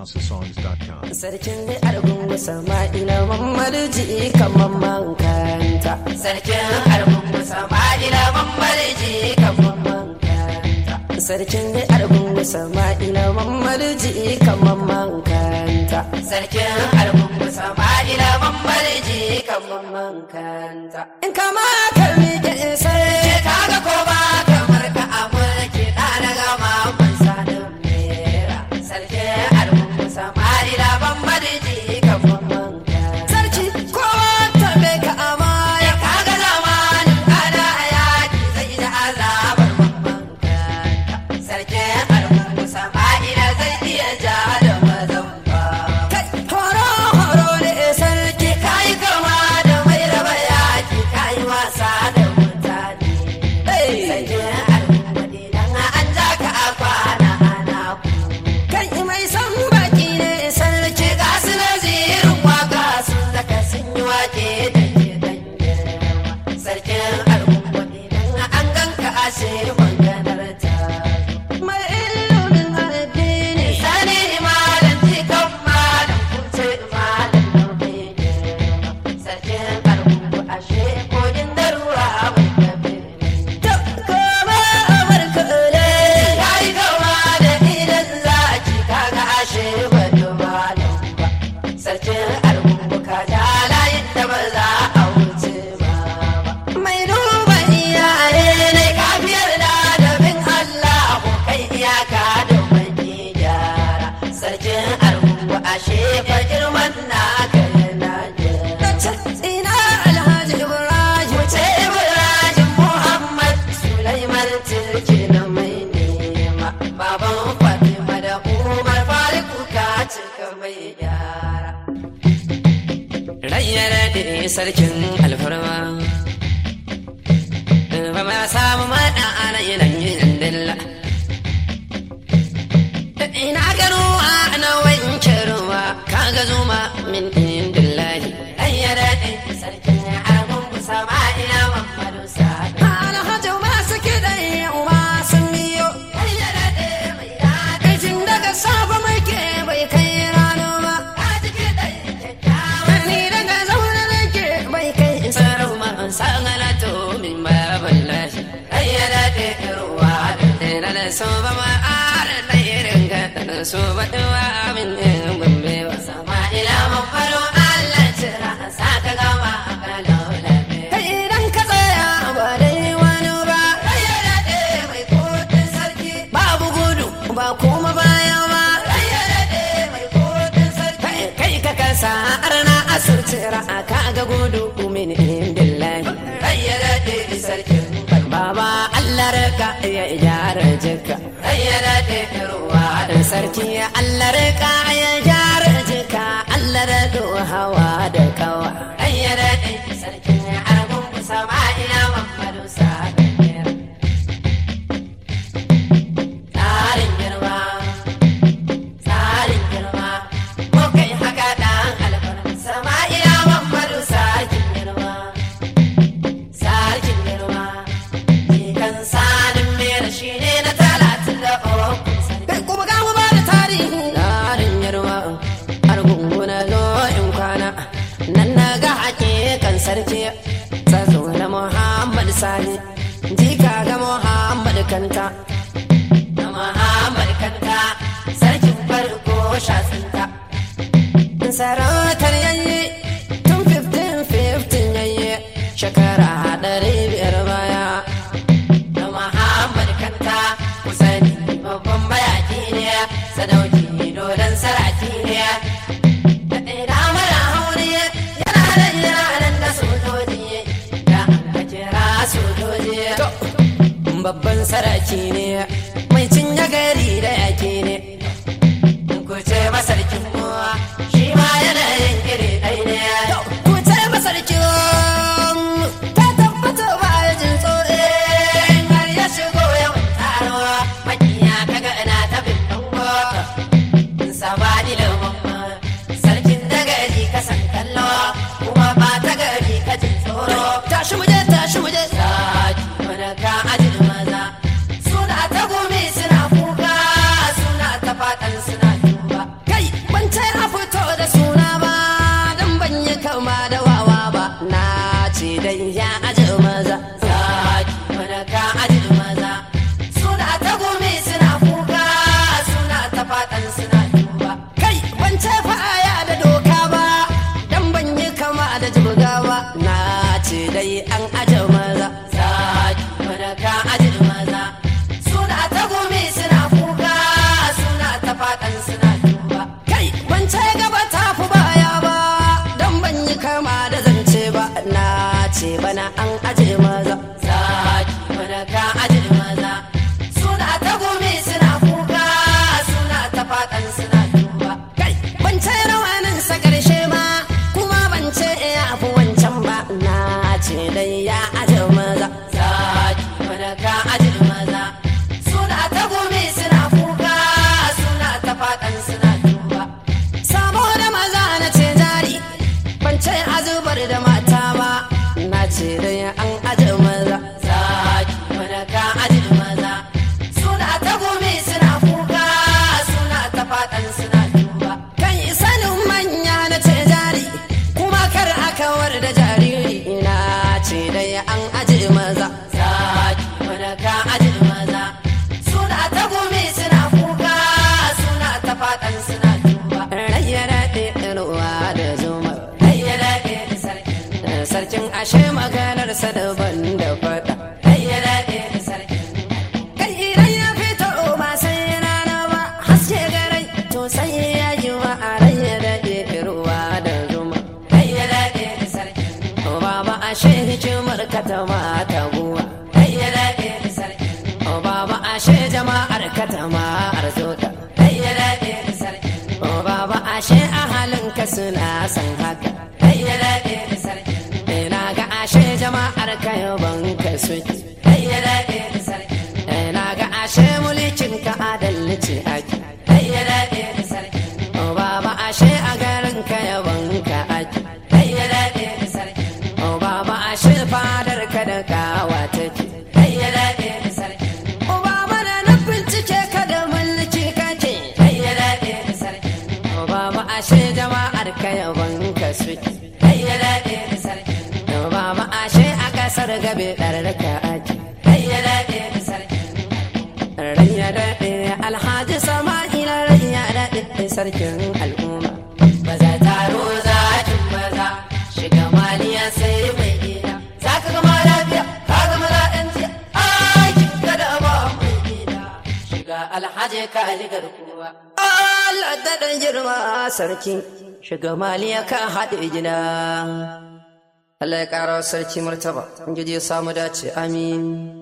houseofsongs.com. Sarkin da argungu sama'ila mamadu ji kamar mankanta. Sarkin argungu sama'ila mamadu ji kamar mankanta. Sarkin da argungu sama'ila mamadu ji kamar mankanta. Sarkin argungu sama'ila mamadu ji kamar mankanta. In kama karmi da sarki kaga ko ba kamar ka amurki ɗana gama ban sanin mera. Sarkin argungu sama'ila mamadu ji kamar mankanta. Sarki kowa tabe ka amaya kaga zamanin ana yaki zai da azabar mankanta. Sarkin argungu sama'ila zai iya ja da mazan ba. Kai horo horo ne sarki kayi kama da mai raba yaki kayi wasa da mutane. Sarkin argungu idan an ja ka a kwana ana ku. Kai mai san baki ne sarki ga su nazirin waka sun zaka sun yi wake da ke dan girma. Sarkin argungu idan an ganka ashe maganar ta. Mai ilimin addini sani malam jikan malam kuce malam nauyi girma. Sarkin argungu ashe kogin darura mai gabe. To koma amurka ne ya yi gama da idan za a ci kaga ashe ba malam ba. Sarkin argungu ka ja layin da ba za a wuce ba. Mai duba iyaye ne kafiyar da dabin Allah ko kai iyaka da wani gyara. Sarkin argungu ashe fa girman na kai na Ina Alhaji Ibrahim ce Ibrahim Muhammad Sulaiman Tilki na mai nema. Baban Fatima da Umar Fariku ka cika mai gyara. Rayyar da sarkin alfarma. Ba ma samu maɗa ana yinan yin dilla. Ina gano ana wanke ruwa kaga zuma min indillahi. Rayyar da sarkin argun kusa ma ina Muhammadu Sa'ad. Alhaji masu kiɗan yau ma sun biyo. Rayyar da mai daɗi. Jin daga safa mai ke bai kai rana ba. Kaji kiɗan kyakkyawa. Ni daga zaune nake bai kai sarau ma an sangana to min baban lashi. Rayyar da ruwa da da so ba ma ara da irin ga da so ba duwa min ne gombe ba. Sama ila mafaro Allah cira saka gama kalau lafiya. Kai idan ka tsaya ba dai wani ba. Rayyar da mai kotun sarki. Babu gudu ba kuma baya ba. Rayyar da mai kotun sarki. Kai ka kasa arna asirtira ka ga gudu min indillahi. Rayyar da sarkin Baba Allah raka ya gyara jika. Rayyar da ruwa da sarki Allah raka ya gyara jika. Allah raka hawa da kawa. Rayyar da sarkin argun kusa ma ina Muhammadu Sa'ad. Tsarin girma, tsarin girma, ko kai haka ɗan alfarma. Sama'ila Muhammadu sarkin girma, sarkin girma. Jikan sanin mera shi ne na talatin da uku. Kai kuma ga mu ba da tarihi. Tsarin girma, har gunguna zo in kwana. Nan na ga hakikan sarki, tsazo na Muhammad Sani. Jika ga Muhammad Kanta. na Muhammad Kanta sarkin farko shasinta. Sarautar yayi tun 15-15 yayi shekara ɗari biyar baya. Na Muhammad Kanta kusani babban bayaki ne sadauki dodon saraki ne. Da ɗaya mara haure yana da yaran da sojoji da aka kira sojoji. babban saraki ne mai cinye gari da yake ne ku ce masarkin muwa shi ma yana yin iri ɗai ne ku ce masarkin ta tabbata ba ya jin tsoro har ya shigo yawan taro makiya kaga ina ta bin dango sabani da mamma sarkin da gari ka san kallo kuma ba ta gari ka jin tsoro tashi muje tashi muje saki mana ka ajin maza suna ta gumi suna kuka suna faɗan suna duba kai ban ce aya da doka ba dan ban yi kama da jibga ba na ce dai an aje maza zaki mana ka aje maza suna ta gumi suna kuka suna ta faɗan suna duba kai ban ce gaba ta fi baya ba dan ban yi kama da zance ba na ce bana an aje maza zaki mana ka aje maza suna ta gumi suna kuka suna ta faɗan suna duba kai ban ce rawanin sa ƙarshe ba kuma ban ce ya fi wancan ba na ce dai ya aje maza zaki mana ka aje maza suna ta gumi suna kuka suna ta faɗan suna duba saboda maza na ce jari ban ce azubar da mata ba na ce dai an aje maza zaki mana ka aje maza suna ta gumi suna kuka suna ta faɗan suna duba kan sanin manya na ce jari kuma kar a kawar da jariri na ce dai an aje maza zaki mana ka aje maza suna ta gumi suna kuka suna ta faɗan suna duba rayya daɗe ruwa da zuma rayya daɗe sarkin sarkin ashe maganarsa daban da faɗa rayya daɗe sarkin kai idan ya fito ba sai rana ba haske garai to sai ya yi wa a rayya daɗe ruwa da zuma rayya daɗe sarkin o baba ashe hikimar ka ta mata guwa rayya daɗe sarkin o baba ashe jama'ar ka ta ma'ar zoda rayya daɗe sarkin o baba ashe ahalin ka suna san haka rayya daɗe sarkin ina ga ashe jama'ar ka yaban ka suke rayya daɗe sarkin ina ga ashe mulkin ka adalci ake rayya daɗe sarkin o baba ashe a garin ka yaban ka ake rayya daɗe sarkin o baba ashe fadar ka da kawa take rayya daɗe sarkin o baba da na bincike ka da mulki kake rayya daɗe sarkin o baba ashe jama'ar ka yaban ka suke rayya daɗe sarkin o baba ashe a kasar gabe ɗar ka ake rayya daɗe sarkin rayya daɗe alhaji sama'ila rayya daɗe sarkin al'umma baza taro zakin maza shiga maliya sai mai gida za ka gama lafiya ka gama la'yan jiya aikin gada ba mai gida shiga alhaji ka ligar kuwa Allah daɗin girma sarki shiga maliya ka haɗe gida Allah ya ƙara wa sarki martaba, in ya samu dace, amin.